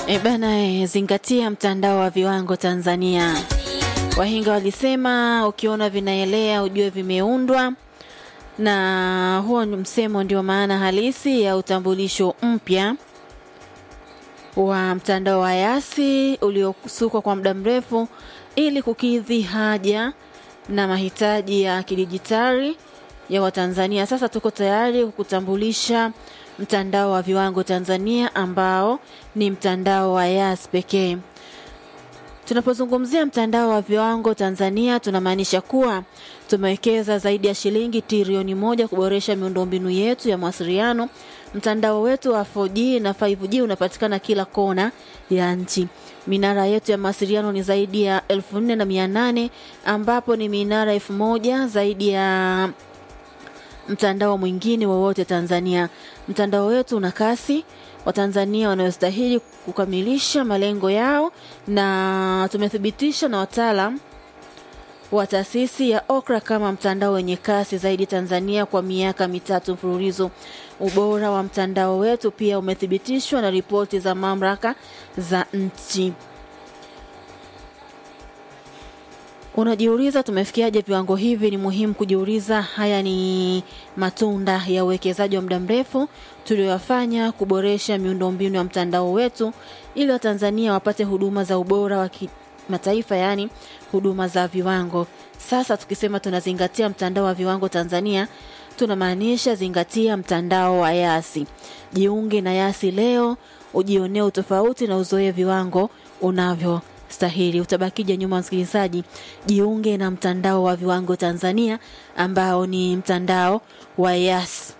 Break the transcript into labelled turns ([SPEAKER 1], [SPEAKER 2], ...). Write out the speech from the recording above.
[SPEAKER 1] E bana, e, zingatia mtandao wa viwango Tanzania. Wahinga walisema ukiona vinaelea ujue vimeundwa, na huo ni msemo ndio maana halisi ya utambulisho mpya wa mtandao wa Yasi uliosukwa kwa muda mrefu ili kukidhi haja na mahitaji ya kidijitali ya Watanzania. Sasa tuko tayari kukutambulisha mtandao wa viwango Tanzania ambao ni mtandao wa Yas pekee. Tunapozungumzia mtandao wa viwango Tanzania tunamaanisha kuwa tumewekeza zaidi ya shilingi trilioni moja kuboresha miundombinu yetu ya mawasiliano. Mtandao wetu wa 4G na 5G unapatikana kila kona ya nchi. Minara yetu ya mawasiliano ni zaidi ya elfu nne na mia nane ambapo ni minara elfu moja zaidi ya mtandao mwingine wowote Tanzania. Mtandao wetu una kasi Watanzania wanayostahili kukamilisha malengo yao, na tumethibitisha na wataalam wa taasisi ya OKRA kama mtandao wenye kasi zaidi Tanzania kwa miaka mitatu mfululizo. Ubora wa mtandao wetu pia umethibitishwa na ripoti za mamlaka za nchi. Unajiuliza tumefikiaje viwango hivi? Ni muhimu kujiuliza. Haya ni matunda ya uwekezaji wa muda mrefu tulioyafanya kuboresha miundombinu ya mtandao wetu ili Watanzania wapate huduma za ubora wa kimataifa, yaani huduma za viwango. Sasa tukisema tunazingatia mtandao wa viwango Tanzania, tunamaanisha zingatia mtandao wa Yasi. Jiunge na Yasi leo, ujionee utofauti na uzoe viwango unavyo stahili. Utabakija nyuma, msikilizaji. Jiunge na mtandao wa viwango Tanzania ambao ni mtandao wa Yas.